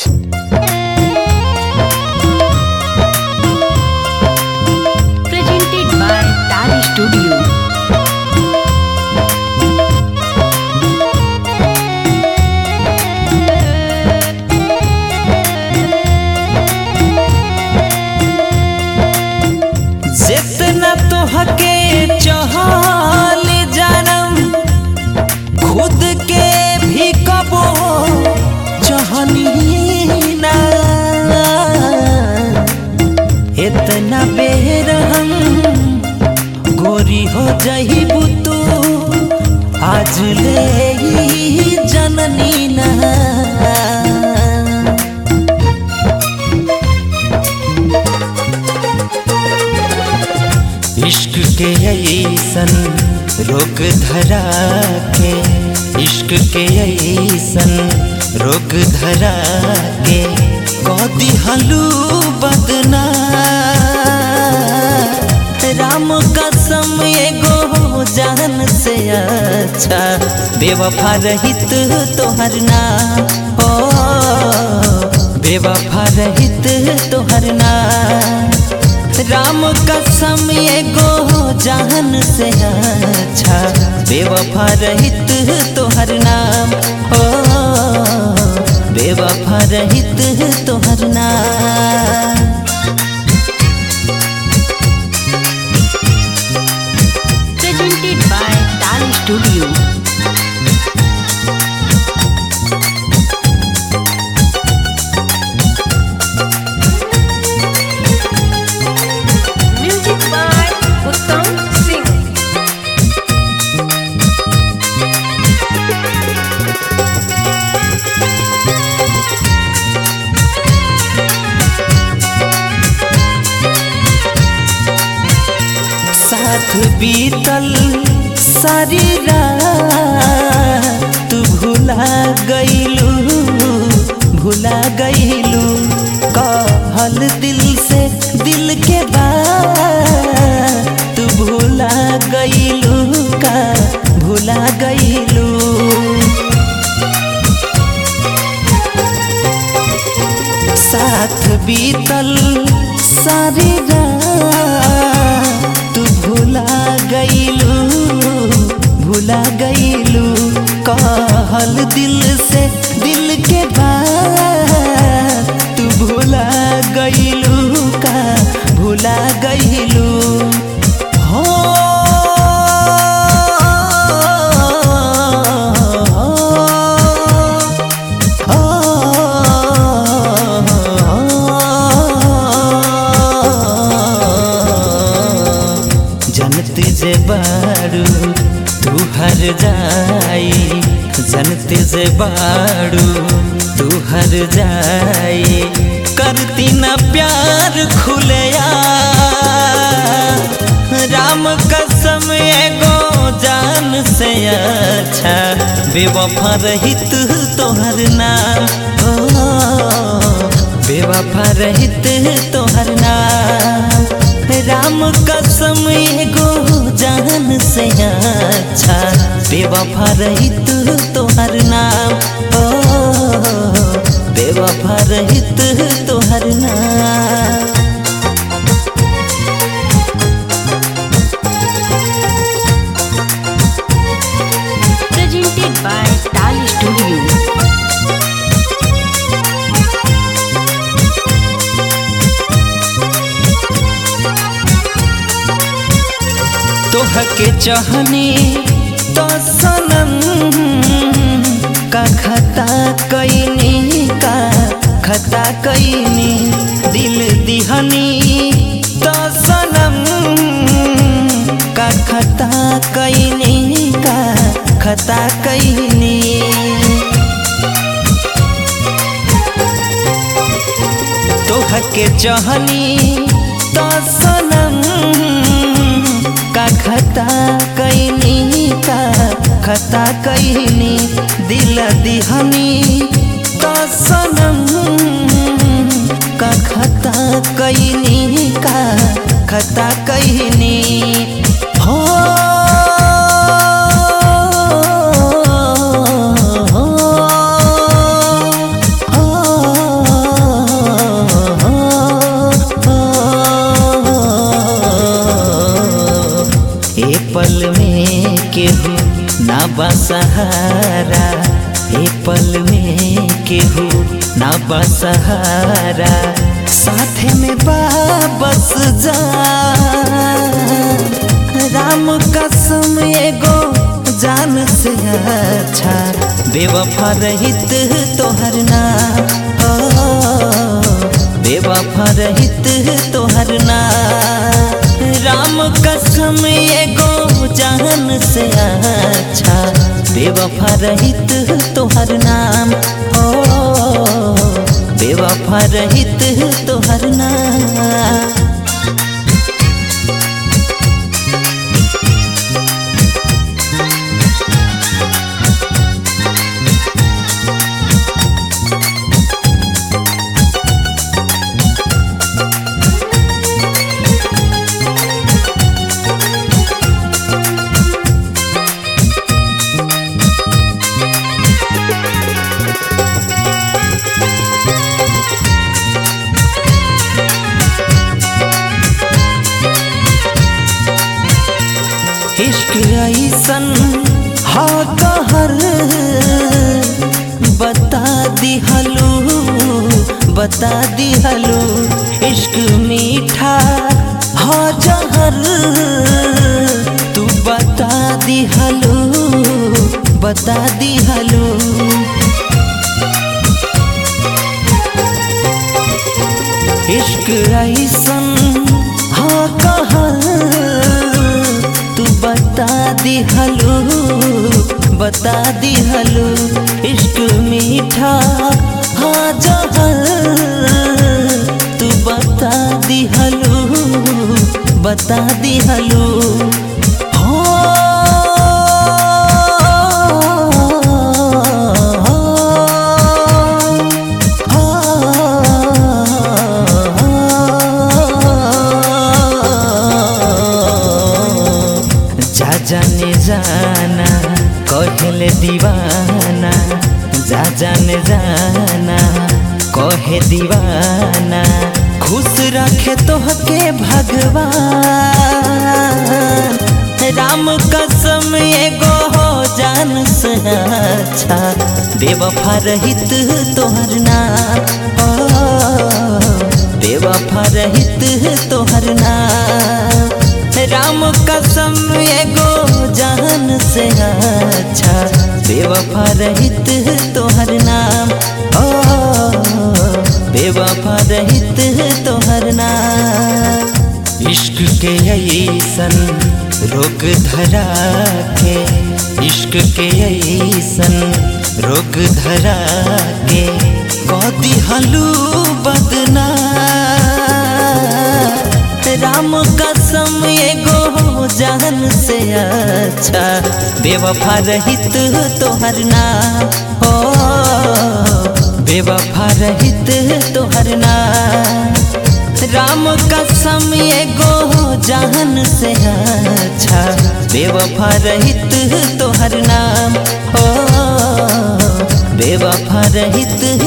Presented by Tali Studio. जितना तोहके चहल जानम खुद के भी कबो चहनी ना इतना बेर हम गोरी हो जहीबू तू आज ले ही जननी ना इश्क के ऐसन रोग धरा के इश्क के ऐसन रोग धरा के कदी हलू बदना राम कसम एगो जान से अच्छा बेवफा रहित तोहर ना ओ बेवफा रहित तोहर ना राम कसम एगो जान से अच्छा बेवफा रहित तोहर नाम ओ बेवफा रहित तोहर नाम Presented by Tali Studio. Music by Uttam Singh. साथ बीतल सारी रात तू भुला गईलू भुला गईलू कहल दिल से दिल के बात तू भुला गईलू का भुला गईलू साथ बीतल सारी रात तू भुला गईलू भुला गईलू कहल दिल से दिल के बात तू भुला गईलू का भुला गईलू हो जनत जे बारू तू हर जाई जनत जे बारू तू हर जाई करती ना प्यार खुलया राम कसम एगो जान से अच्छा बेवफा रहित तोहर नाम ओ बेवफा रहित तोहर नाम राम कसम एगो जान से अच्छा बेवफा रहित तोहर नाम ओ बेवफा रहित तोहर नाम Presented by Tali Studio. तोहके चाहनी तो सनम का खता कैनी का खता कैनी दिल दिहनी तो सनम का खता कैनी का खता कैनी तोहके चाहनी तो सनम का खता कैनी का खता कैनी दिल दिहनी तो सनम का खता कैनी का खता कैनी हो हो सहारा हे पल में केहू ना बसहारा साथे में बाबस जा राम कसम एगो जान से अच्छा बेवफा रहित तोहर ना बेवफा रहित तोहर ना राम कसम एगो जान से अच्छा बेवफा रहित तोहर नाम ओ बेवफा रहित तोहर नाम इश्क ऐसन हा कहर बता दिहलू बता दिहलू इश्क मीठा हा जहर तू बता दिहलू बता दिहलू इश्क ऐसन हा कहर तू बता दिहलू बता दिहलू इश्क मीठा हाँ जहर तू बता दिहलू बता दिहलू जा जाने जाना कहले दीवाना जा जाने जाना कहे दीवाना खुश रखे तोहके भगवान राम कसम एगो हो जान से अच्छा बेवफा रहित तोहर नाम ओ बेवफा रहित तोहर नाम राम कसम एगो जान से अच्छा बेवफा रहित तोहर नाम ओ बेवफा रहित तोहर नाम इश्क के ऐसन रोग धरा के इश्क के ऐसन रोग धरा के कदी हलू बदना राम कसम एगो जान से अच्छा बेवफा रहित तोहर नाम हो बेवफा रहित तोहर नाम राम कसम एगो जान से अच्छा बेवफा रहित तोहर नाम हो बेवफा रहित